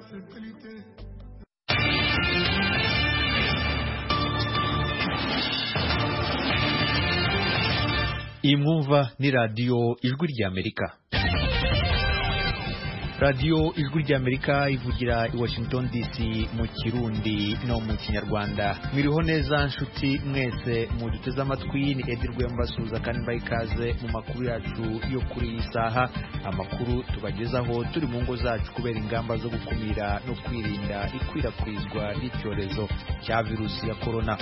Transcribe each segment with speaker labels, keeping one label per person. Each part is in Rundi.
Speaker 1: iyi mwumva ni radiyo ijwi ry'amerika radiyo ijwi ry'amerika ivugira i washington dc mu kirundi no mu kinyarwanda mwiriho neza nshuti mwese muduteze amatwi ni edi rwembasuza kandi mbaye ikaze mu makuru yacu yo kuri iyi saha amakuru tubagezaho turi mu ngo zacu kubera ingamba zo gukumira no kwirinda ikwirakwizwa ry'icyorezo cya virusi ya korona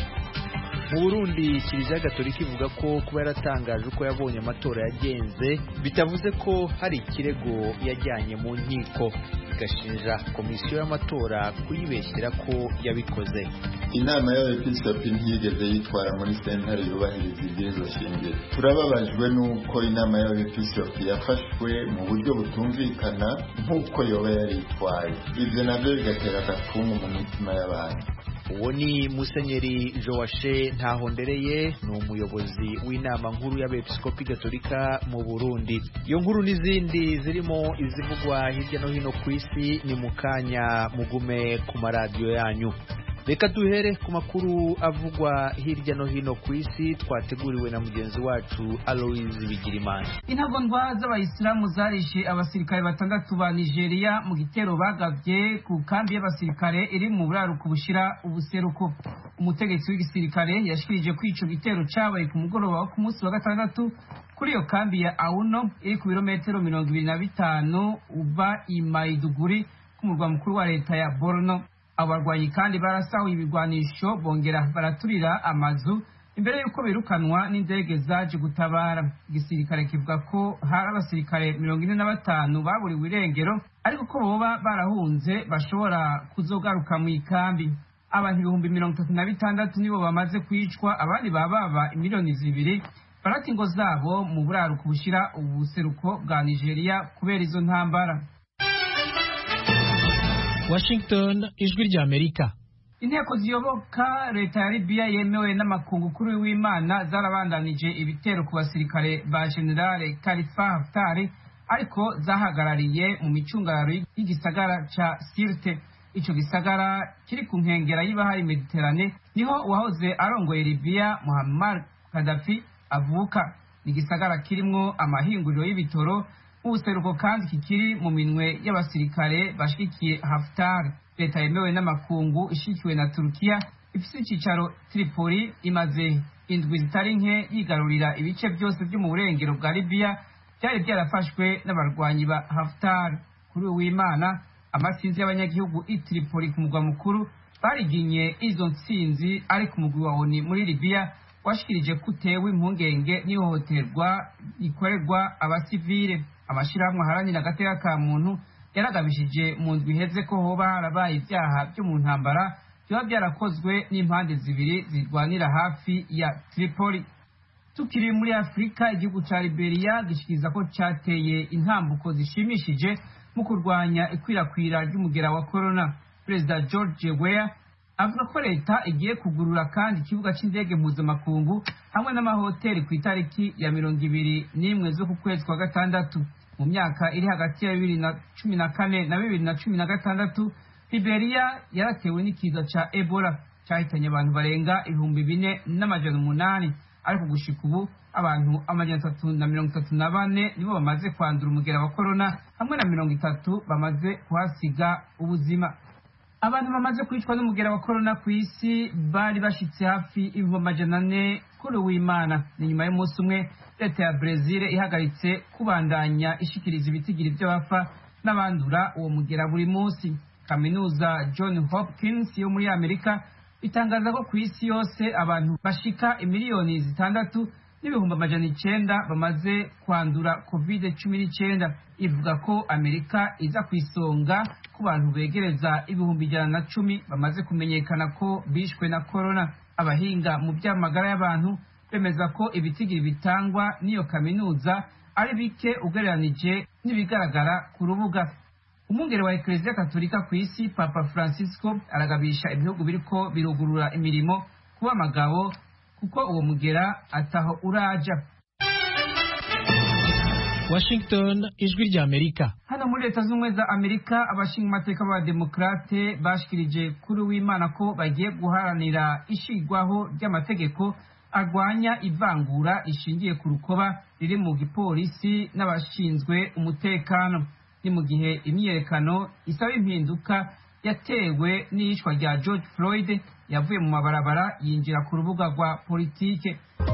Speaker 1: mu burundi kiliziya gatolika ivuga ko kuba yaratangaje uko yabonye amatora yagenze bitavuze ko hari ikirego yajyanye mu nkiko igashinja komisiyo y'amatora kuyibeshyira ko yabikoze
Speaker 2: inama y'abepiskopi ntiyigeze yitwara muri sentare yubahiriza ibwirizwa shingiro turababajwe n'uko inama y'abepiskopi yafashwe mu buryo butumvikana nk'uko yoba yaritwaye ibyo nabyo bigatera agafungu mu mitima y'abantu
Speaker 1: uwo ni musenyeri joashe ntahondereye ni umuyobozi w'inama nkuru y'abepiskopi gatolika mu burundi iyo nkuru n'izindi zirimo izivugwa hirya no hino ku isi ni mu kanya mugume ku maradiyo yanyu reka duhere ku makuru avugwa hirya no hino ku isi twateguriwe na mugenzi wacu aloise bigirimana
Speaker 3: intagondwa z'abayisilamu zarishe abasirikare batandatu ba nigeria mu gitero bagabye ku kambi y'abasirikare iri mu buraruko bushira ubuseruko umutegetsi w'igisirikare yashikirije ko ico gitero cabaye ku mugoroba wo ku munsi wa gatandatu kuri iyo kambi ya auno iri ku birometero mirongo ibiri na bitanu uva i maiduguri ku murwa mukuru wa leta ya borno abo barwanyi kandi barasahuye ibigwanisho bongera baraturira amazu imbere y'uko birukanwa n'indege zaje gutabara igisirikare kivuga ko hari abasirikare mirongo ine na batanu baburiwe irengero ariko ko boba barahunze bashobora kuzogaruka mu ikambi abantu ibihumbi mirongo itatu na bitandatu nibo bamaze kwicwa abandi baba baba imiliyoni zibiri barata ingo zabo mu buraruko bushyira ubuseruko bwa nigeria kubera izo ntambara
Speaker 4: Washington ijwi rya Amerika
Speaker 3: inteko ziyoboka leta ya Libya yemewe n'amakungu kuri w'Imana zarabandanije ibitero ku basirikare ba General Khalifa Haftar ariko zahagarariye mu micungararo y'igisagara ca Sirte ico gisagara kiri ku nkengera y'ibahari Mediterane niho uwahoze arongoye Libya Muammar Gaddafi avuka ni igisagara kirimwo amahinguriro y'ibitoro ubuseruko kandi kikiri mu minwe y'abasirikare bashigikiye Haftar leta yemewe n'amakungu ishikiwe na Turukiya ifise icicaro Tripoli imaze indwi zitari nke yigarurira ibice byose byo mu burengero bwa Libya byari byarafashwe n'abarwanyi ba Haftar kuri w'Imana amasinzi y'abanyagihugu i Tripoli ku mugwa mukuru bariginye izo ntsinzi ari ku mugwi wa ONU muri Libya washikirije ko utewe impungenge n'ihohoterwa rikorerwa abasivile amashirahamwe aharanira agateka ka muntu yaragabishije mu ndwi iheze ko hoba harabaye ibyaha byo mu ntambara biba byarakozwe n'impande zibiri zirwanira hafi ya Tripoli tukiri muri Afurika igihugu ca Liberia gishikiriza ko cateye intambuko zishimishije mu kurwanya ikwirakwira ry'umugera wa corona perezida George Weah avuga ko leta igiye kugurura kandi ikibuga cy'indege mpuzamakungu hamwe n'amahoteli ku itariki ya mirongo ibiri n'imwe zo ku kwezi kwa gatandatu mu myaka iri hagati ya bibiri na cumi na kane na bibiri na cumi na gatandatu Liberia yaratewe n'ikiza ca Ebola cyahitanye abantu barenga ibihumbi bine n'amajana umunani ariko gushika ubu abantu amajana atatu na mirongo itatu na bane nibo bamaze kwandura umugera wa korona hamwe na mirongo itatu bamaze kuhasiga ubuzima abantu bamaze kwicwa n'umugera wa korona ku isi bari bashitse hafi ibihumbi amajana ane kuri uwimana ni nyuma y'umunsi umwe leta ya brezil ihagaritse kubandanya ishikiriza ibitigiri by'abafa n'abandura uwo mugera buri munsi kaminuza john hopkins yo muri amerika itangaza ko ku isi yose abantu bashika imiliyoni zitandatu n'ibihumbi amajana icenda bamaze kwandura covid cumi n'icenda ivuga ko amerika iza ku isonga ku bantu begereza ibihumbi ijana na cumi bamaze kumenyekana ko bishwe na korona abahinga mu by'amagara y'abantu bemeza ko ibitigiri bitangwa n'iyo kaminuza ari bike ugereranije n'ibigaragara ku rubuga umwungere wa ekereziya katolika ku isi papa francisco aragabisha ibihugu biriko birugurura imirimo kuba amagabo kuko uwo mugera ataho uraja
Speaker 4: Washington ijwi rya Amerika
Speaker 3: hano muri leta z'ubumwe za amerika abashinga amateka b'abademokarate bashikirije kuri w'imana ko bagiye guharanira ishigwaho ry'amategeko arwanya ivangura rishingiye ku rukoba riri mu gipolisi n'abashinzwe umutekano ni mu gihe imyiyerekano isaba impinduka yatewe n'iyicwa rya george floyd yavuye mu mabarabara yinjira ku rubuga rwa politike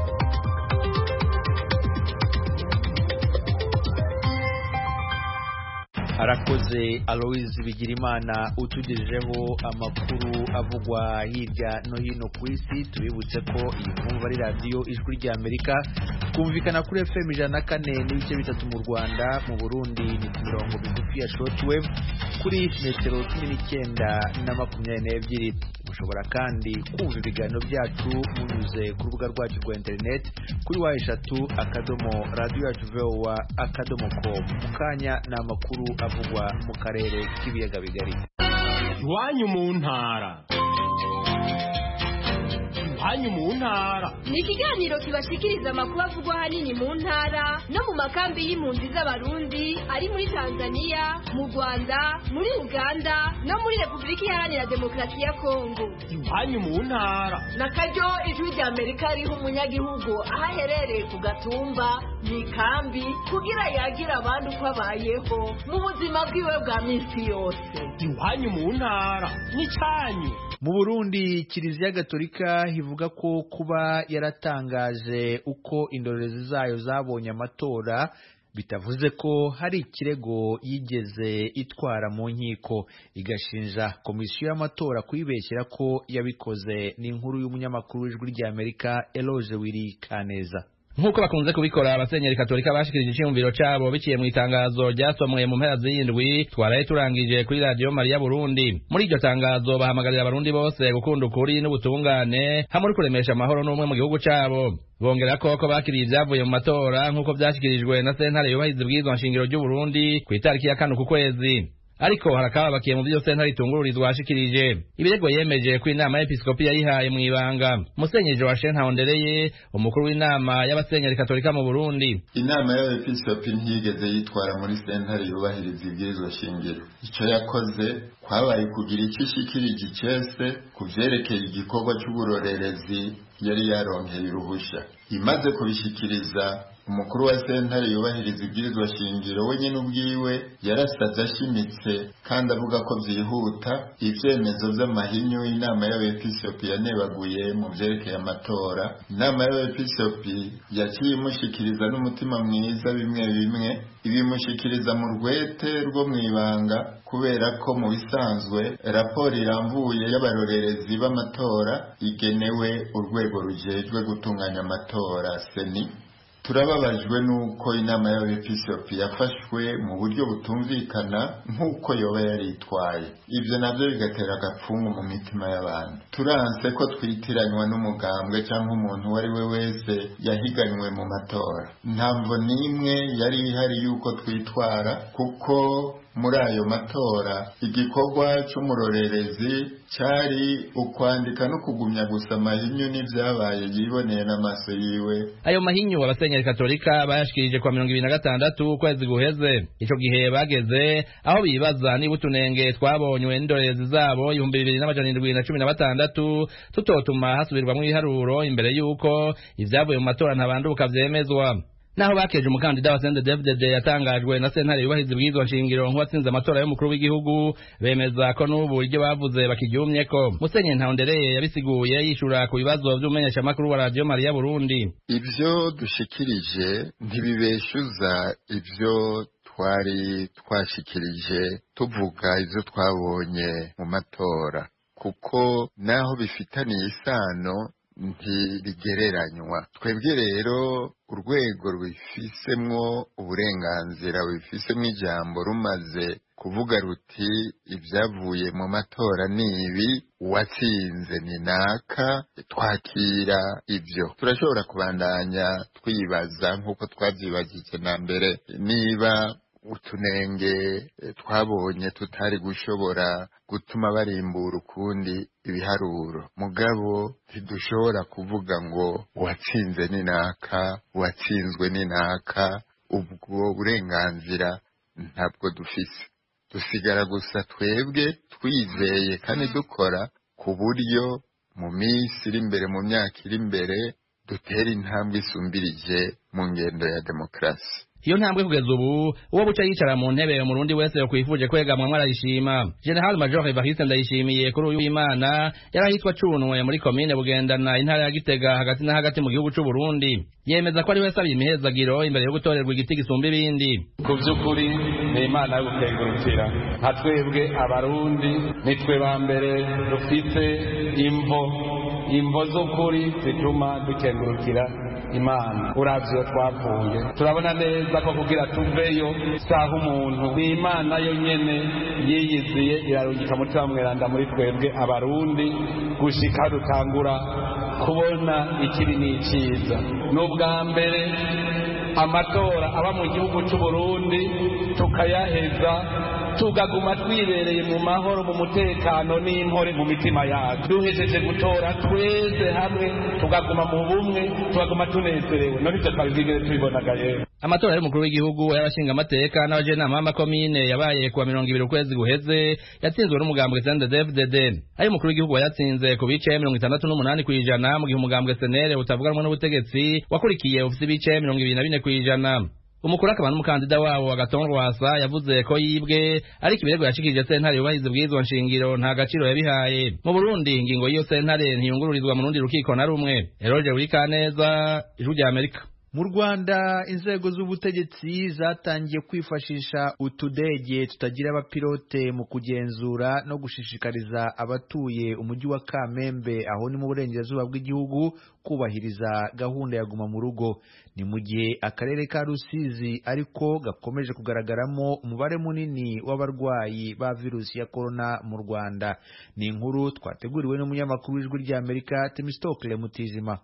Speaker 1: arakoze aloise bigirimana utugejejeho amakuru avugwa hirya no hino ku isi tubibutse ko iyi mwumva ari radiyo ijwi rya amerika twumvikana kuri fm ijana na kane n'ibice bitatu mu rwanda mu burundi ni ku mirongo migufi ya shortwave kuri metero cumi n'icyenda na makumyabiri n'ebyiri mushobora kandi kumva ibiganiro byacu munyuze ku rubuga rwacu rwa interineti kuri wa eshatu akadomo radiyo yacu vowa akadomo komu mu kanya ni amakuru avugwa mu karere k'ibiyaga bigari
Speaker 5: iwanyu mu ntara iwanyu mu ntara
Speaker 6: ni ikiganiro kibashikiriza amakuru avugwa ahanini mu ntara no mu makambi y'impunzi z'abarundi ari muri tanzania mu rwanda muri uganda no muri repubulika iharanira demokarasi ya kongo
Speaker 5: iwanyu mu ntara
Speaker 7: na karyo ijwi rya amerika riha umunyagihugu aho aherereye ku gatumba mu ikambi kugira yagira abandi uko abayeho mu buzima bwiwe bwa minsi yose
Speaker 5: iwanyu mu ntara n'icyanyu
Speaker 1: mu burundi kiliziya gatolika ivuga ko kuba yaratangaje uko indorerezi zayo zabonye amatora bitavuze ko hari ikirego yigeze itwara mu nkiko igashinja komisiyo y'amatora kuyibeshyira ko yabikoze ni inkuru y'umunyamakuru w'ijwi ry'amerika eloge wiri kaneza
Speaker 8: nk'uko bakunze kubikora abasenyeri katolika bashikirije icyumviro cyabo biciye mu itangazo ryasomwe mu mpera z'indwi twaraye turangije kuri radiyo mariya burundi muri iryo tangazo bahamagarira abarundi bose gukunda ukuri n'ubutungane hamwe no kuremesha amahoro n'ubumwe mu gihugu cyabo bongera ko ko bakiriye ibyavuye mu matora nk'uko byashyikirijwe na sentare yubahiriza ubwirizwa nshingiro ry'uburundi ku itariki ya kane ku kwezi ariko harakababakiye mu byo sentare itungururizwa washikirije ibirego yemeje ko inama y'episkopi yayihaye mu ibanga musenyeri joachim ntahondereye umukuru w'inama y'abasenyeri katolika mu burundi
Speaker 2: inama y'abepiskopi ntiyigeze yitwara muri sentare yubahiriza ibwirizwa shingiro icyo yakoze kwabaye kugira icyo ishikirije icese ku vyerekeye igikorwa c'uburorerezi yari yaronkeye uruhusha imaze kubishikiriza umukuru wa sentare yubahiriza ibwirizwa shingiro we nyine ubwiwe yarasaze ashimitse kandi avuga ko byihuta ibyemezo by'amahinyu inama y'abepisopi yanebaguye mu byerekeye amatora inama y'abepisopi yaciye imushikiriza n'umutima mwiza bimwe bimwe ibimushikiriza mu rwete rwo mu ibanga kubera ko mu bisanzwe raporo irambuye y'abarorerezi b'amatora igenewe urwego rujejwe gutunganya amatora seni turababajwe n'uko inama y'abepiskopi yafashwe mu buryo butumvikana nk'uko yoba yaritwaye ibyo nabyo bigatera agapfungu mu mitima y'abantu turanse ko twitiranywa n'umugambwe cyangwa umuntu uwo ari we wese yahiganywe mu matora ntabwo n'imwe yari ihari y'uko twitwara kuko muri ayo matora igikorwa cy'umurorerezi cyari ukwandika no kugumya gusa amahinyu n'ibyabaye yiboneye n'amaso yiwe
Speaker 8: ayo mahinyu abasenyeri katolika bayashikirije kwa mirongo ibiri na gatandatu ukwezi guheze ico gihe bageze aho bibaza niba utunenge twabonywe n'indorerezi zabo ibihumbi bibiri n'amajana indwi na cumi na batandatu tutotuma hasubirwamwo ibiharuro imbere y'uko ivyavuye mu matora ntabanduka vyemezwa naho bakeje umukandida wa Sende David yatangajwe na sentare yubahiriza ibwirizwa nshingiro nk'uwatsinze amatora y'umukuru w'igihugu bemeza ko n'ubu iryo bavuze bakiryumye ko Musenyeri Ntahondereye yabisiguye yishura ku bibazo by'umumenyeshamakuru wa radiyo Mariya Burundi
Speaker 2: ibyo dushikirije ntibibeshuza ibyo twari twashikirije tuvuga ibyo twabonye mu matora kuko naho bifitaniye isano ntirigereranywa twebwe rero urwego rubifisemwo uburenganzira rubifisemwo ijambo rumaze kuvuga ruti ibyavuye mu matora ni ibi uwatsinze ni naka twakira ibyo turashobora kubandanya twibaza nk'uko twabyibagije na mbere niba utunenge twabonye tutari gushobora gutuma barimbura ukundi ibiharuro mugabo ntidushobora kuvuga ngo uwatsinze ni naka uwatsinzwe ni naka ubwo burenganzira ntabwo dufise dusigara gusa twebwe twizeye kandi dukora ku buryo mu minsi iri imbere mu myaka iri imbere dutera intambwe isumbirije mu ngendo ya demokarasi
Speaker 8: iyo ntambwe kugeza ubu uwo buca yicara mu ntebe umurundi wese yokwifuje kwegamwa arayishima general major evariste ndayishimiye kuri uyu w'imana yari ahitwa cunwe muri komine bugendana intara ya gitega hagati na hagati mu gihugu c'u burundi yemeza ko ari we asabye imihezagiro imbere yo gutorerwa igiti gisumba ibindi
Speaker 9: ku by'ukuri ni imana yo gukengurukira nka twebwe abarundi nitwe ba mbere dufite imvo imvo z'ukuri zituma dukengurukira imana uravye iyo twavuye turabona neza ko kugira tuveyo saha umuntu ni imana yo nyene yiyiziye irarungika mutima mweranda muri twebwe abarundi gushika dutangura kubona ikiri n'iciza ni ubwa mbere amatora aba mu gihugu c'u Burundi tukayaheza tugaguma twibereye mu mahoro mu mutekano n'impore mu mitima yacu duhejeje gutora twese hamwe tugaguma mu bumwe tugaguma tunezerewe none ivyo twabizigere tubibonaga yewe
Speaker 8: amatora y'umukuru w'igihugu y'abashinga amateka n'abajenama b'amakomine yabaye kuwa mirongo ibiri ukwezi guheze yatsinzwe n'umugambwe CNDD-FDD ayo umukuru w'igihugu yatsinze ku bice mirongo itandatu n'umunani kw'ijana mu gihe umugambwe senere utavuganwa n'ubutegetsi wakurikiye ufise ibice mirongo ibiri na bine kw'ijana umukuru akaba n'umukandida wabo agaton rwasa yavuze ko yibwe ariko ibirego yashikirije sentare yubahiriza ubwirizwa nshingiro nta gaciro yabihaye mu burundi ingingo y'iyo sentare ntiyungururizwa mu rundi rukiko na rumwe eroge burikaneza ijwi rya amerika
Speaker 1: mu rwanda inzego z'ubutegetsi zatangiye kwifashisha utudege tutagira abapilote mu kugenzura no gushishikariza abatuye umujyi wa kamembe aho ni mu burengerazuba bw'igihugu kubahiriza gahunda ya guma mu rugo ni mu gihe akarere ka rusizi ariko gakomeje kugaragaramo umubare munini w'abarwayi ba virusi ya korona mu rwanda ni inkuru twateguriwe n'umunyamakuru w'ijwi ry'amerika temistokle mutijima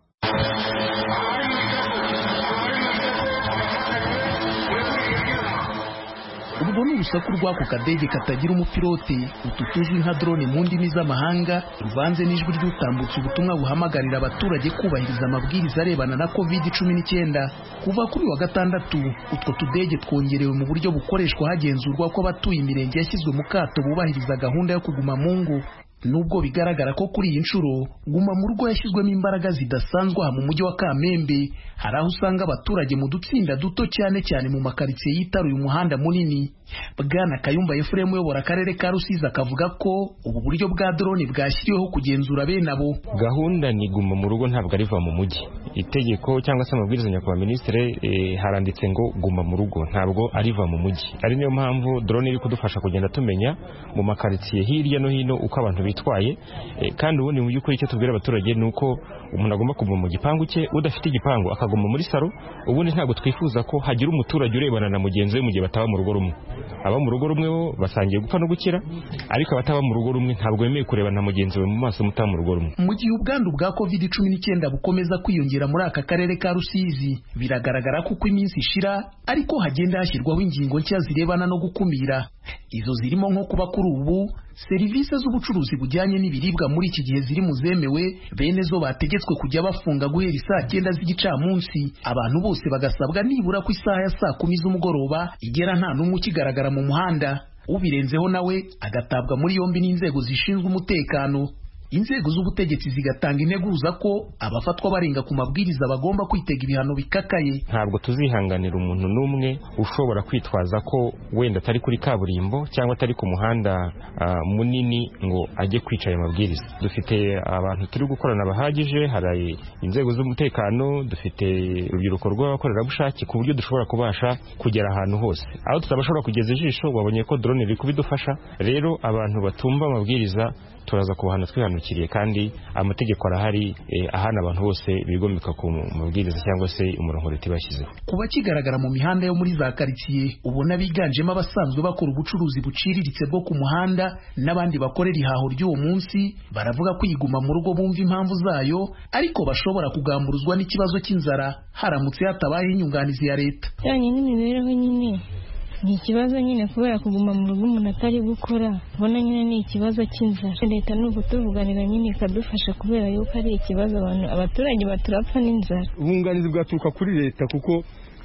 Speaker 10: urwo ni urusaku rw'ako kadege katagira umupilote utu tuzwi nka drone mu ndimi z'amahanga ruvanze n'ijwi ry'utambutse ubutumwa buhamagarira abaturage kubahiriza amabwiriza arebana na covid cumi n'icyenda kuva kuri wa gatandatu utwo tudege twongerewe mu buryo bukoreshwa hagenzurwa ko abatuye imirenge yashyizwe mu kato bubahiriza gahunda yo kuguma mu ngo nubwo bigaragara ko kuri iyi nshuro guma mu rugo yashyizwemo imbaraga zidasanzwe aha mu mujyi wa kamembe hari aho usanga abaturage mu dutsinda duto cyane cyane mu makaritsiye yitaruye umuhanda munini bwana kayumba efuremu uyobora akarere ka rusizi akavuga ko ubu buryo bwa drone bwashyiriweho kugenzura bene abo
Speaker 11: gahunda ni guma mu rugo ntabwo ariva mu mujyi itegeko cyangwa se amabwiriza nyakubahwa minisitiri eh, haranditse ngo guma mu rugo ntabwo ariva mu mujyi ari niyo mpamvu drone iri kudufasha kugenda tumenya mu makaritsiye hirya no hino uko abantu bitwaye eh, kandi ubundi mu by'ukuri icyo tubwira abaturage ni uko umuntu agomba kuguma mu gipangu cye udafite igipangu akaguma muri saro ubundi ntabwo twifuza ko hagira umuturage urebana na mugenzi we mu gihe bataba mu rugo rumwe aba mu rugo rumwe bo basangiye gupfa no gukira ariko abataba mu rugo rumwe ntabwo bemewe kurebana na mugenzi we mu maso mutaba mu rugo rumwe
Speaker 10: mu gihe ubwandu bwa covid cumi n'icyenda bukomeza kwiyongera muri aka karere ka rusizi biragaragara ko uko iminsi ishira ariko hagenda hashyirwaho ingingo nshya zirebana no gukumira izo zirimo nko kuba kuri ubu serivisi z'ubucuruzi bujyanye n'ibiribwa muri iki gihe ziri mu zemewe bene zo bategetswe kujya bafunga guhera isaa cyenda z'igicamunsi abantu bose bagasabwa nibura ku isaha ya saa kumi z'umugoroba igera nta n'umwe ukigaragara mu muhanda ubirenzeho nawe agatabwa muri yombi n'inzego zishinzwe umutekano inzego z'ubutegetsi zigatanga integuza ko abafatwa barenga ku mabwiriza bagomba kwitega ibihano bikakaye
Speaker 11: ntabwo tuzihanganira umuntu n'umwe ushobora kwitwaza ko wenda atari kuri kaburimbo cyangwa atari ku muhanda uh, munini ngo ajye kwica ayo mabwiriza dufite abantu turi gukorana bahagije hari inzego z'umutekano dufite urubyiruko rw'abakorerabushake ku buryo dushobora kubasha kugera ahantu hose aho tutabashobora kugeza ijisho babonye ko drone iri kubidufasha rero abantu batumva amabwiriza turaza kubahana twihanukiriye kandi amategeko arahari eh, ahana abantu bose bigomeka ku mabwiriza cyangwa se umurongo leta ibashyizeho
Speaker 10: kuba kigaragara mu mihanda yo muri za karitsiye ubona biganjemo abasanzwe bakora ubucuruzi buciriritse bwo ku muhanda n'abandi bakorera ihaho ry'uwo munsi baravuga ko iyiguma mu rugo bumva impamvu zayo ariko bashobora kugamburuzwa n'ikibazo cy'inzara haramutse hatabayeho inyunganizi ya leta
Speaker 12: bijyanye n'imibereho nyine ni ikibazo nyine kubera kuguma mu rugo umuntu atari gukora ubona nyine ni ikibazo cy'inzara leta ni ukutuvuganira nyine ikadufasha kubera yuko ari ikibazo abantu abaturage baturapfa n'inzara
Speaker 13: ubunganizi bwaturuka kuri leta kuko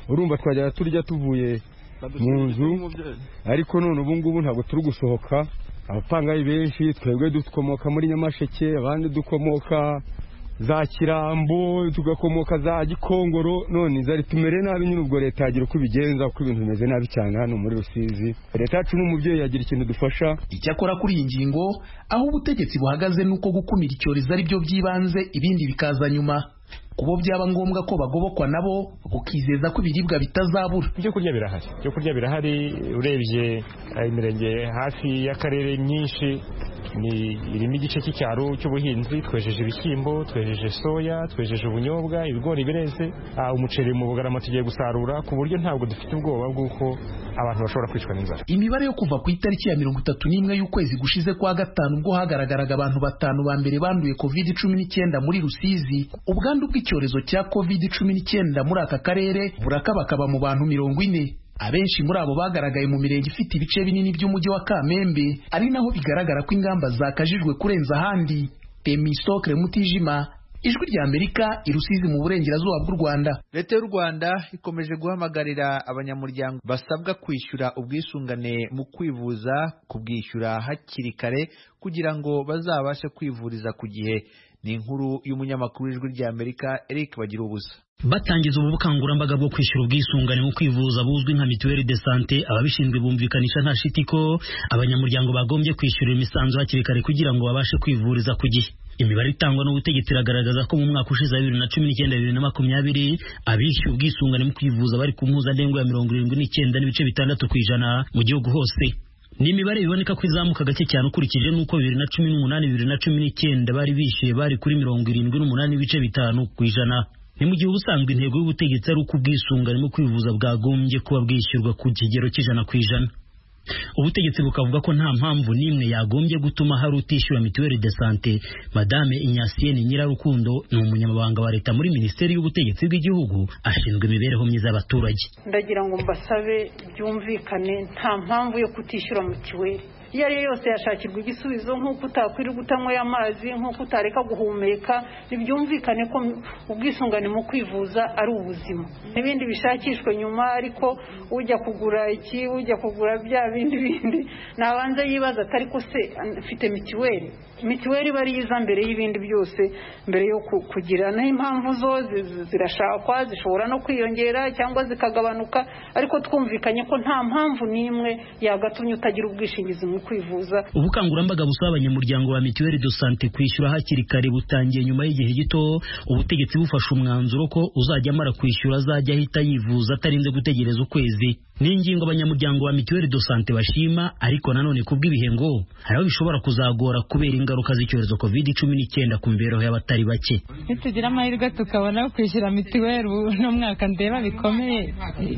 Speaker 13: urumva twajyaga turya tuvuye mu nzu ariko none ubu ngubu ntabwo turi gusohoka abapangayi benshi twebwe dukomoka muri nyamasheke abandi dukomoka za kirambo tugakomoka za gikongoro none zari tumere nabi nyine ubwo leta yagira uko ibigenza kuko ibintu bimeze nabi cyane hano muri rusizi leta yacu n'umubyeyi yagira ikintu dufasha
Speaker 10: icyakora kuri iyi ngingo aho ubutegetsi buhagaze nuko gukumira icyorezo ari byo by'ibanze ibindi bikaza nyuma kubo byaba ngombwa ko bagobokwa nabo ukizeza ko ibiribwa bitazabura
Speaker 11: ibyo kurya birahari ibyo kurya birahari urebye imirenge hafi y'akarere myinshi ni irimo igice cy'icyaro cy'ubuhinzi twejeje ibishyimbo twejeje soya twejeje ubunyobwa ibigori bireze umuceri mu bugarama tugiye gusarura ku buryo ntabwo dufite ubwoba bw'uko abantu bashobora kwicwa n'inzara
Speaker 10: imibare yo kuva ku itariki ya mirongo itatu n'imwe y'ukwezi gushize kwa gatanu ubwo hagaragaraga abantu batanu ba mbere banduye covid cumi n'icyenda muri rusizi ubwandu bw'icyorezo cya covid cumi n'icyenda muri aka karere burakabakaba mu bantu mirongo ine abenshi muri abo bagaragaye mu mirenge ifite ibice binini by'umujyi wa kamembe ari naho bigaragara ko ingamba zakajijwe kurenza ahandi temisokre mutijima ijwi rya amerika irusizi mu burengerazuba bw'u rwanda
Speaker 1: leta y'u rwanda ikomeje guhamagarira abanyamuryango basabwa kwishyura ubwisungane mu kwivuza kubwishyura hakiri kare kugira ngo bazabashe kwivuriza ku gihe ni inkuru y'umunyamakuru w'ijwi rya amerika eric bagira ubusa
Speaker 14: batangiza ubu bukangurambaga bwo kwishyura ubwisungane mu kwivuza buzwi nka mituweli de sante ababishinzwe bumvikanisha nta shiti ko abanyamuryango bagombye kwishyura imisanzu hakiri kare kugira ngo babashe kwivuriza ku gihe imibare itangwa n'ubutegetsi iragaragaza ko mu mwaka ushize wa bibiri na cumi n'icyenda bibiri na makumyabiri abishyuye ubwisungane mu kwivuza bari ku mpuzandengo ya mirongo irindwi n'icyenda n'ibice bitandatu ku ijana mu gihugu hose ni imibare biboneka ko izamuka gake cyane ukurikije n'uko bibiri na cumi n'umunani bibiri na cumi n'icyenda bari bishyuye bari kuri mirongo irindwi n'umunani n'ibice bitanu ku ijana ni mu gihe ubusanzwe intego y'ubutegetsi ari uko ubwisungane mu kwivuza bwagombye kuba bwishyurwa ku kigero cy'ijana ku ijana ubutegetsi bukavuga ko nta mpamvu n'imwe yagombye gutuma hari utishyura mituweli de sante madame inyasiyeni nyirarukundo ni umunyamabanga wa leta muri minisiteri y'ubutegetsi bw'igihugu ashinzwe imibereho myiza y'abaturage
Speaker 15: ndagira ngo mbasabe byumvikane nta mpamvu yo kutishyura mituweli iyo ari yo yose yashakirwa igisubizo nk'uko utakwirirwa utanyweye amazi nk'uko utareka guhumeka ntibyumvikane ko ubwisungane mu kwivuza ari ubuzima n'ibindi bishakishwe nyuma ariko ujya kugura iki ujya kugura bya bindi bindi nabanza yibaza atari ko se mfite mituweli mituweli iba ari iza mbere y'ibindi byose mbere yo kugira naho impamvu zo zirashakwa zishobora no kwiyongera cyangwa zikagabanuka ariko twumvikanye ko nta mpamvu n'imwe yagatumye utagira ubwishingizi mu kwivuza
Speaker 14: ubukangurambaga busaba abanyamuryango ba mituweli do sante kwishyura hakiri kare butangiye nyuma y'igihe gito ubutegetsi bufashe umwanzuro ko uzajya amara kwishyura azajya ahita yivuza atarinze gutegereza ukwezi ni ingingo abanyamuryango ba mituweli do sante bashima ariko nanone kubw'ibihe ngo hari aho bishobora kuzagora kubera ingaruka z'icyorezo covid cumi n'icyenda ku mibereho y'abatari bake
Speaker 16: nitugira amahirwe tukabona kwishyura mituweli uno mwaka ndeba bikomeye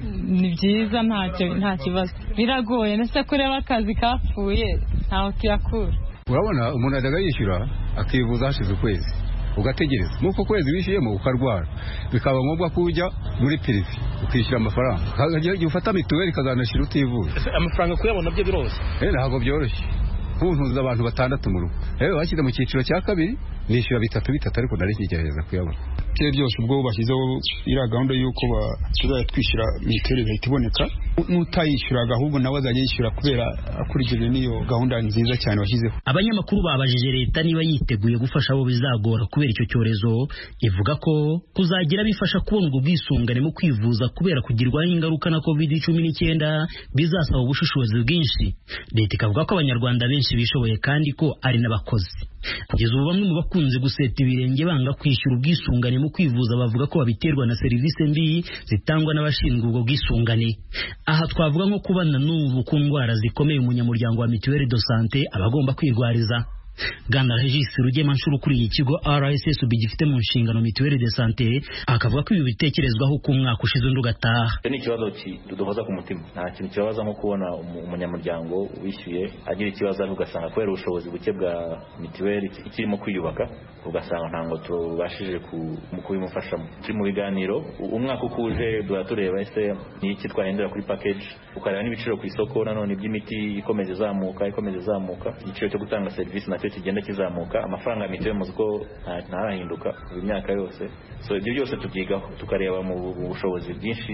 Speaker 16: ni byiza nta kibazo biragoye ndetse kureba akazi kapfuye ntaho tuyakura
Speaker 17: urabona umuntu ajyaga yishyura akivuza hashize ukwezi ugategereza nk'uko kwezi wishyuyemo ukarwara bikaba ngombwa ko ujya muri pirive ukishyura amafaranga igihe ufata mituweli ikazanashyira utivuye
Speaker 5: amafaranga kuyabona byo biroroshye
Speaker 17: ntabwo byoroshye nkuntuza abantu batandatu mu rugo rero bashyize mu cyiciro cya kabiri nishyura bitatu bitatu ariko nari nkigerageza kuyabona
Speaker 18: ibyo byose ubwo bashyizeho iriya gahunda y'uko tuzajya twishyura mituweli igahita iboneka n'utayishyuraga ahubwo nawe azajya yishyura kubera akurikije n'iyo gahunda nziza cyane washyizeho
Speaker 14: abanyamakuru babajije leta niba yiteguye gufasha abo bizagora kubera icyo cyorezo ivuga ko kuzagira bifasha kubona ubwo bwisungane mu kwivuza kubera kugirwaho ingaruka na covid cumi n'icyenda bizasaba ubushishozi bwinshi leta ikavuga ko abanyarwanda benshi bishoboye kandi ko ari n'abakozi kugeza ubu bamwe mu bakunze guseta ibirenge banga kwishyura ubwisungane mu kwivuza bavuga ko babiterwa na serivisi mbi zitangwa n'abashinzwe ubwo bwisungane aha twavuga nko kubana n'ubu ku ndwara zikomeye umunyamuryango wa mituweli do sante aba agomba kwirwariza Bwana Regis Rugemanshuro ukuriye ikigo RSSB gifite mu nshingano mituweli de sante akavuga ko ibi bitekerezwaho ku mwaka ushize undi ugataha
Speaker 19: ni ikibazo kiduhoza ku mutima nta kintu kibabaza nko kubona umunyamuryango wishyuye agira ikibazo ariko ugasanga kubera ubushobozi buke bwa mituweli ikirimo kwiyubaka ugasanga ntabwo tubashije kubimufashamo turi mu biganiro umwaka uko uje duhora tureba ese ni iki twahindura kuri package ukareba n'ibiciro ku isoko nanone by'imiti ikomeza izamuka ikomeza izamuka igiciro cyo gutanga serivisi nacyo nacyo kigenda kizamuka amafaranga ya mituweli muzi ko ntarahinduka buri myaka yose so ibyo byose tubyigaho tukareba mu bushobozi bwinshi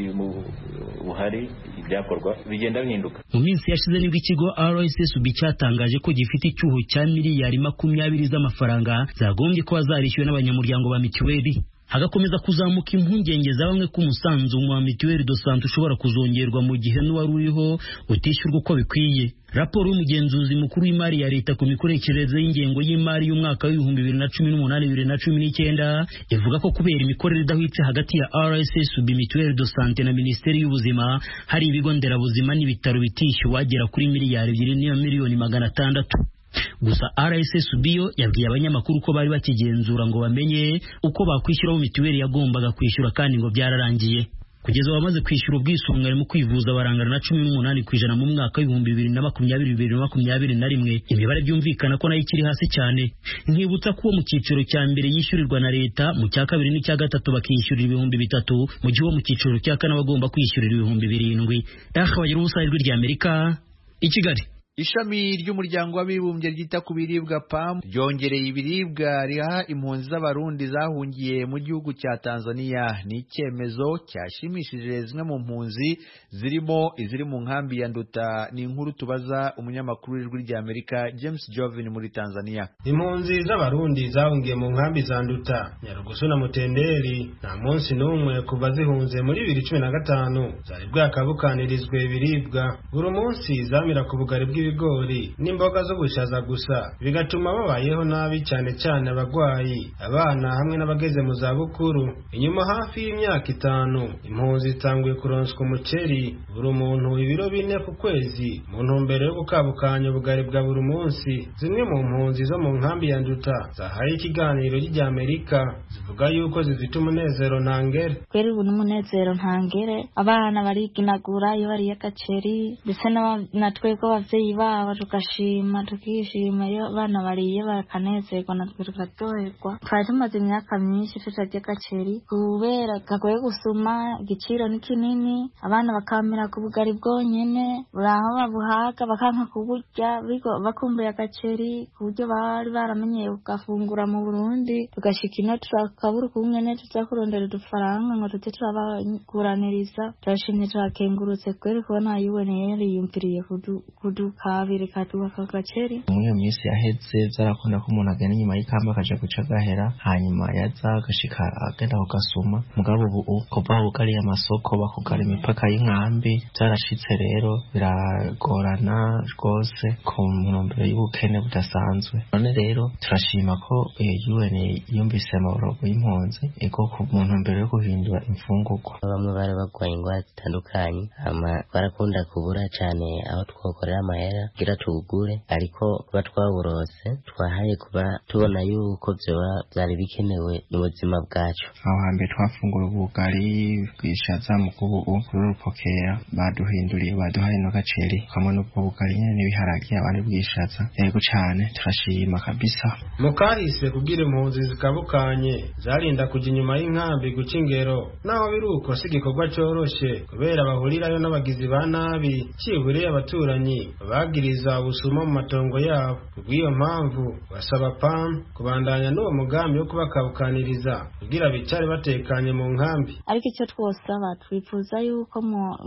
Speaker 19: buhari ibyakorwa bigenda bihinduka
Speaker 14: mu minsi yashize nibwo ikigo rssb cyatangaje ko gifite icyuho cya miliyari makumyabiri z'amafaranga zagombye kuba zarishyuwe n'abanyamuryango ba mituweli hagakomeza kuzamuka impungenge za bamwe ko umusanzu wa mituweli do sante ushobora kuzongerwa mu gihe n'uwari uriho utishyurwa uko bikwiye raporo y'umugenzuzi mukuru w'imari ya leta ku mikoreshereze y'ingengo y'imari y'umwaka w'ibihumbi bibiri na cumi n'umunani bibiri na cumi n'icyenda ivuga ko kubera imikorere idahwitse hagati ya rssb mituweli do sante na minisiteri y'ubuzima hari ibigo nderabuzima n'ibitaro bitishyuwe wagera kuri miliyari ebyiri n'iyo miliyoni magana atandatu gusa rssb yo yabwiye abanyamakuru ko bari bakigenzura ngo bamenye uko bakwishyuraho mituweli yagombaga kwishyura kandi ngo byararangiye kugeza abamaze kwishyura ubwisungane mu kwivuza barangana na cumi n'umunani ku ijana mu mwaka w'ibihumbi bibiri na makumyabiri bibiri na makumyabiri na rimwe imibare byumvikana ko nayo ikiri hasi cyane nkibutsa ko uwo mu cyiciro cya mbere yishyurirwa na leta mu cya kabiri n'icya gatatu bakishyurira ibihumbi bitatu mu gihe uwo mu cyiciro cya kane bagomba kwishyurira ibihumbi birindwi aha bagira ubusa ijwi ry'amerika i kigali
Speaker 1: ishami ry'umuryango w'abibumbye ryita ku biribwa PAM ryongereye ibiribwa riha impunzi z'abarundi zahungiye mu gihugu cya Tanzania ni icyemezo cyashimishije zimwe mu mpunzi zirimo iziri mu nkambi ya Nduta ni inkuru tubaza umunyamakuru w'ijwi rya Amerika James Jovin muri Tanzania
Speaker 20: impunzi z'abarundi zahungiye mu nkambi za Nduta Nyarugusu na Mutenderi nta munsi n'umwe kuva zihunze muri bibiri cumi na gatanu zari bwakabukanirizwe ibiribwa buri munsi zamira ku bugari bw'i ibigori n'imboga zo gushaza gusa bigatuma babayeho nabi cyane cyane abagwayi abana hamwe n'abageze mu za bukuru inyuma hafi y'imyaka itanu impunzi zitanguye kuronswa umuceri buri muntu ibiro bine ku kwezi mu ntumbero yo gukabukanya ubugari bwa buri munsi zimwe mu mpunzi zo mu nkambi ya nduta zahaye ikiganiro ry'Amerika zivuga yuko zifite umunezero ntangere
Speaker 21: kweri ubu n'umunezero ntangere abana bariginagura iyo bariye agaceri ndetse na twebwe abavyeyi babo tugashima tukishima iyo abana bariye bakanezerwa natwe tukaryoherwa twari tumaze imyaka myinshi tutarya agaceri kubera kagoye gusuma igiciro ni kinini abana bakamira ku bugari bwonyene buraho babuhaga bakanka kuburya bakumbuye agaceri ku buryo bari baramenyeye kugafungura mu burundi tugashika ino turakabura ukungene tuza kurondera udufaranga ngo tujye turabaguraniriza turashimye turakengurutse kweri kubona yuweneye yariyumviriye kudukabira ikatuba kagaceri
Speaker 22: muri iyo minsi yaheze byarakunda ko umuntu agenda inyuma y'ikamba akaja guca agahera hanyuma yaza agashika agenda kugasuma mugabo ubu kuva bugariye amasoko bakugara imipaka y'inkambi byarashitse rero biragorana rwose ku ntumbero y'ubukene budasanzwe none rero turashima ko UN yumvise amaborogo y'impunzi ego ku muntu mbere yo guhindura imfungurwa
Speaker 23: bamwe bari barwaye indwara zitandukanye hama barakunda kubura cyane aho twokorera amahera kugira tugure ariko kuba twaburose twahaye kuba tubona yuko vyoba vyari bikenewe mu buzima bwacu
Speaker 22: aho hambere twafungura ubugari bwishaza mu kubu kuri urupokera baduhinduriye baduhaye no gaceri kamwe n'ubwo bugari nyene n'ibiharage abandi bwishaza yego cane turashima kabisa
Speaker 20: mukahise kugira impunzi zikabukanye zarinda kuja inyuma y'inkambi guca ingero naho biri uko si igikorwa coroshe kubera bahurirayo n'abagizi ba nabi ciburiye abaturanyi babagiriza ubusuma mu matongo yabo kubw'iyo mpamvu basaba pam kubandanya n'uwo mugambi wo kubakabukaniriza kugira bicare batekanye mu nkambi
Speaker 21: ariko icyo twosaba twifuza yuko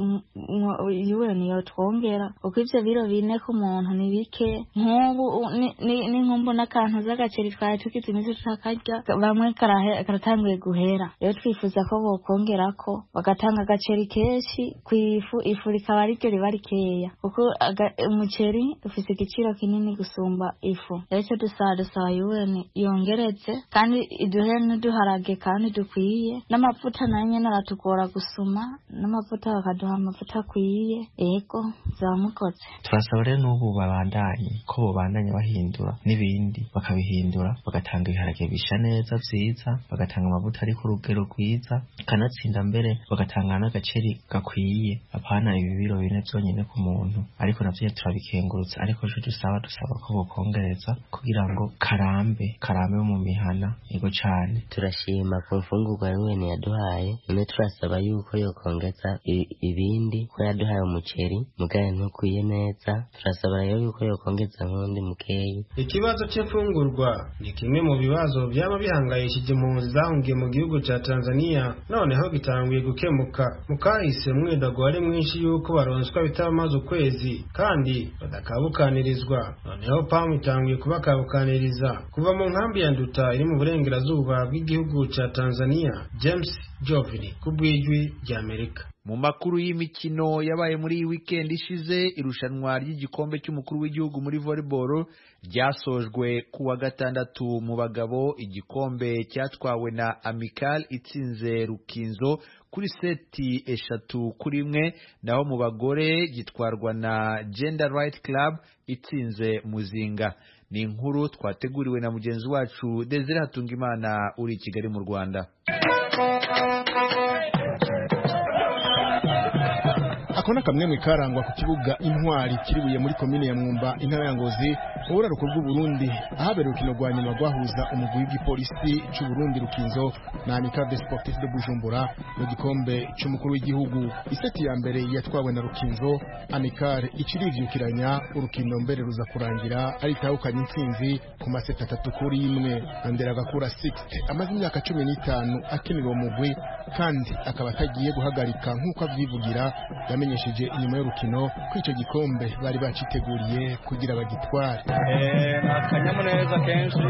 Speaker 21: UN yotwongera kuko ivyo biro bine ku muntu ni bike nk'ubu n'inkumbu n'akantu z'agaceri twari tugize iminsi tutakarya bamwe karatanguye guhera rero twifuza ko bokongerako bagatanga agaceri kenshi ku ifu ifu rikaba ariryo riba rikeya kuko umuceri ufise igiciro kinini gusumba ifu rero icyo dusaba dusaba UN yongereze kandi iduhe n'uduharage kandi dukwiye n'amavuta nayo nyene aratugora gusuma n'amavuta bakaduha amavuta akwiye ego zamukoze
Speaker 22: turasaba rero n'ubu babandanye ko bobandanya bahindura n'ibindi bakabihindura bagatanga ibiharage bisha neza vyiza bagatanga amavuta ari ku rugero rwiza kanatsinda mbere bagatanga n'agaceri gakwiye apana ibi biro bine vyonyene ku muntu ariko navyo turabikengurutse ariko ejo dusaba dusaba ko bokongereza kugira ngo karambe karambe mu mihana ego cane
Speaker 23: turashima ku mfungurwa UN yaduhaye none turasaba yuko yokongeza ibindi ko yaduhaye umuceri mugaye ntukwiye neza turasaba rero yuko yokongeza nk'undi mukeyi
Speaker 20: ikibazo ikibazo cy'imfungurwa ni kimwe mu bibazo byaba bihangayishije impunzi zahungiye mu gihugu cya tanzania noneho gitanguye gukemuka mu kahise umwidago wari mwinshi y'uko baronswa bitabamaze ukwezi kandi badakabukanirizwa noneho pamu itanguye kubakabukaniriza kuva mu nkambi ya nduta iri mu burengerazuba bw'igihugu cya tanzania james jovini ku bw'ijwi ry'amerika
Speaker 1: mu makuru y'imikino yabaye muri iyi weekend ishize irushanwa ry'igikombe cy'umukuru w'igihugu muri volleyball ryasojwe ku wa gatandatu mu bagabo igikombe cyatwawe na amical itsinze rukinzo kuri seti eshatu kuri imwe naho mu bagore gitwarwa na gender right club itsinze muzinga ni inkuru twateguriwe na mugenzi wacu desire hatungimana uri i kigali mu rwanda
Speaker 3: ako ni akamwemwe karangwa ku kibuga intwari kiribuye muri komine ya mwumba intara ya ngozi mu buraruko bw'uburundi ahabera urukino rwa nyuma rwahuza umugwi w'igipolisi c'uburundi rukinzo na amicale de sportif de bujumbura mu gikombe c'umukuru w'igihugu iseti ya mbere yatwawe na rukinzo amicale icirivyukiranya urukino mbere ruza kurangira aritahukanye intsinzi ku maseti atatu kuri imwe andera gakura sixte amaze imyaka cumi n'itanu akinira uwo mugwi kandi akaba atagiye guhagarika nk'uko avyivugira yamenyesheje inyuma y'urukino ko icyo gikombe bari baciteguriye kugira bagitware
Speaker 4: ni akanyamuneza kenshi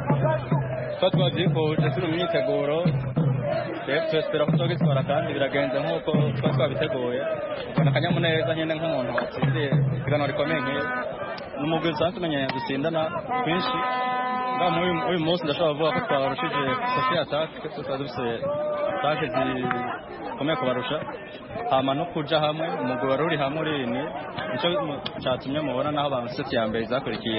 Speaker 4: tuba twabyifuje turi mu myiteguro twespera ko tugitwara kandi biragenze nk'uko tuba twabiteguye ubona akanyamuneza nyine nk'umuntu watsindiye isiganwa rikomeye nk'iri ni umugwi usanzwe umenyeye gutsindana twinshi ngaho muri uyu munsi ndashobora kuvuga ko twabarushije kofi atake tukaba dufite atake zikomeye kubarusha hama no kuja hamwe umugwi wari uri hamwe urini nico catumye mubona naho banseti ya mbere zakurikiye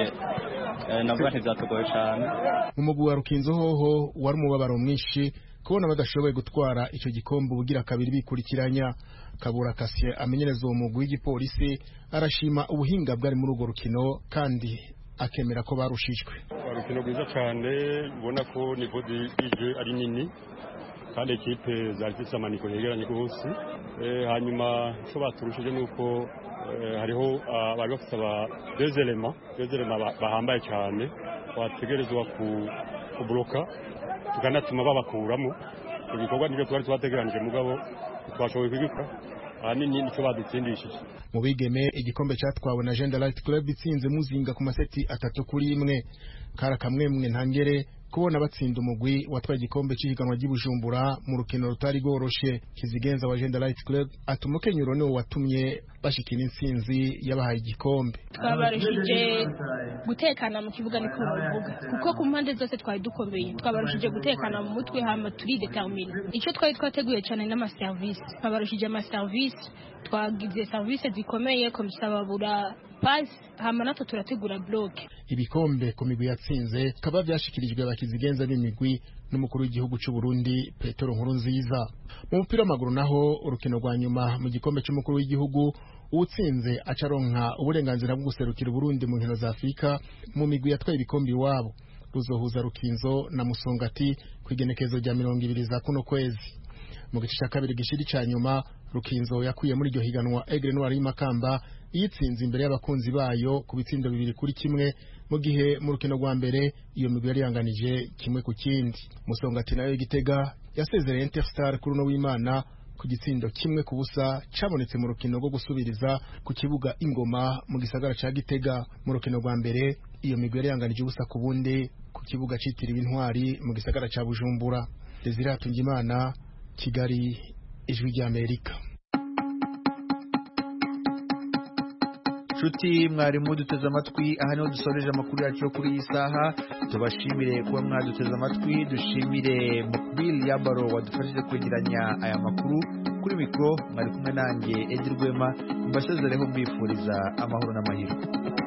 Speaker 4: navuga ntivyatugoye cane
Speaker 3: mu mugwi wa rukinzo hoho wari umubabaro mwinshi kubona badashoboye gutwara ico gikombe ubugira kabiri bikurikiranya kabura kasye amenyereza uwo mugwi w'igipolisi arashima ubuhinga bwari muri urwo rukino kandi akemera ko barushijwe
Speaker 6: urukino rwiza cyane ubona ko nivo dije ari nini kandi ekipe zari zifite amaniko yegeranye rwose hanyuma icyo baturushije ni uko hariho bari bafite aba dezerema dezerema bahambaye cyane bategerezwa kuburoka tukanatuma babakuramo ibikorwa nibyo twari twategeranije mugabo twashoboye kubikora ahanini nicyo badutsindishije
Speaker 3: mu bigeme igikombe cyatwawe na Gender Light Club itsinze muzinga ku maseti atatu kuri imwe kara kamwemwe ntangere kubona batsinda umugwi watwaye igikombe cy'ihiganwa ry'Ibujumbura mu rukino rutari rworoshe kizigenza wa Gender Light Club atuma Kenyuro niwe watumye bashikira intsinzi yabahaye igikombe
Speaker 24: twabarushije gutekana mu kibuga niko bavuga kuko ku mpande zose twari dukomeye twabarushije gutekana mu mutwe hama turi determine icyo twari twateguye cyane n'amaserivisi twabarushije amaserivisi twagize serivisi zikomeye komisa babura pasi hama natwe turategura bloke
Speaker 3: ibikombe ku migwi yatsinze kaba byashikirijwe abakizigenza b'imigwi n'umukuru w'igihugu cy'u Burundi Petero Nkurunziza mu mupira w'amaguru naho urukino rwa nyuma mu gikombe cy'umukuru w'igihugu uwutsinze acaronka uburenganzira bwo guserukira Burundi mu nkino za Afurika mu migwi yatwaye ibikombe iwabo ruzohuza rukinzo na musongati ku igenekezo rya mirongo ibiri za kuno kwezi mu gice cya kabiri gishiri cya nyuma rukinzo yakuye muri iryo higanwa egre noir y'imakamba yitsinze imbere y'abakunzi bayo ku bitsindo bibiri kuri kimwe mu gihe mu rukino rwa mbere iyo migwi yari yanganije kimwe ku kindi musongati nayo y'igitega yasezereye interstar kuri uno w'imana ku gitsindo kimwe ku busa cabonetse mu rukino rwo gusubiriza ku kibuga ingoma mu gisagara ca gitega mu rukino rwa mbere iyo migwi yari yanganije ubusa ku bundi ku kibuga citiriwe intwari mu gisagara ca bujumbura desire hatungimana kigali ijwi ry'amerika
Speaker 1: nshuti mwarimu duteze amatwi aha niho dusoreje amakuru yacu yo kuri iyi saha tubashimire kuba mwaduteze amatwi dushimire mukbili yabaro wadufashije kwegeranya aya makuru kuri mikoro mwari kumwe nanjye edi rwema mbasezereho mbifuriza amahoro n'amahirwe